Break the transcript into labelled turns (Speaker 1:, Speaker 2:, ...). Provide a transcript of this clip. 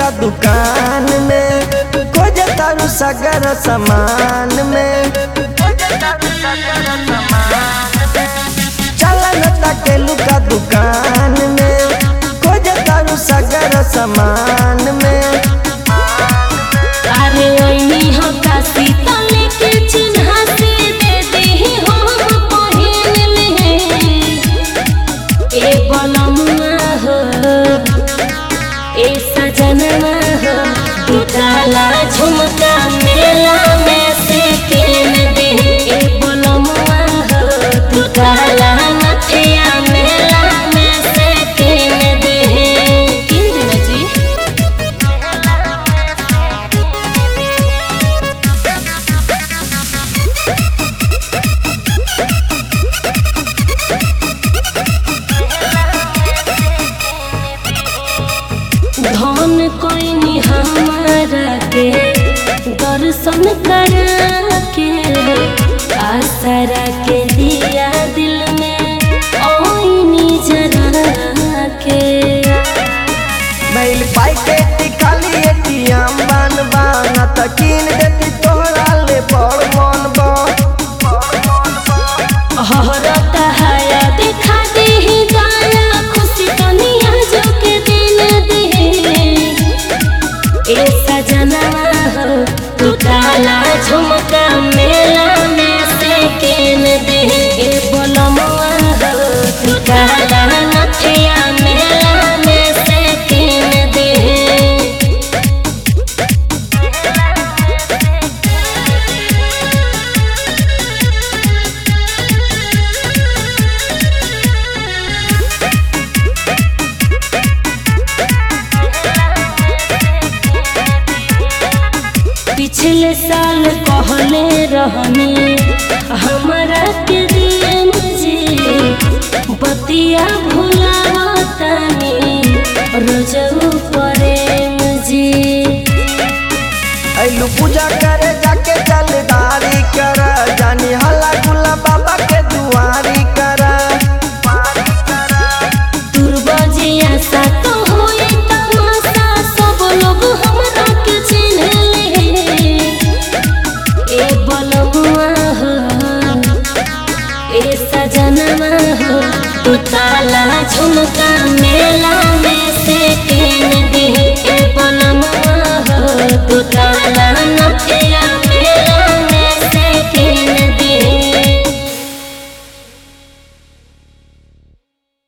Speaker 1: लुका दुकान में खोज तारू सगर सामान में चलन तके लुका दुकान में खोज तारू सगर सामान में
Speaker 2: अरे ओइनी हो काशी तले के चिन्हा से दे देही हम पहिन ले ए बलमुआ हो ए सजनवा हो दुताला झुमका मेला में से किन दे ए बलमुआ हो दुताला नथिया मेला में से किन दे किन दे जी धन कोई हमारा के दर्शन करा के आसरा के दिया दिल में ओइनी जरा के
Speaker 1: मैल पाई के टिकाली एटीएम बन बन त कीन देती तोहरा ले बड़ मन बा
Speaker 2: हरता हया दिखा दे ही गाया खुशी दुनिया जो के दिन दे ए सजनवा हो तू काला झुमका मेला में से केन दे ए बोलमुआ हो तू काला नथिया मेला में से केन दे पिछले साल कहले रहनी हमारा के दियम जी बतिया भुलावतनी रोजऊ प्रेम जी
Speaker 1: ऐलू पूजा करे जाके जलदारी कर जानी हल्ला गुल्ला बाबा के दुआरी कर
Speaker 2: दुर्बजिया सा तो होई तमाशा सब लोग हमरा के चिन्ह ले ए बलमुआ हो ए सजनवा हो तू ताला झुमका मेला में से केन दे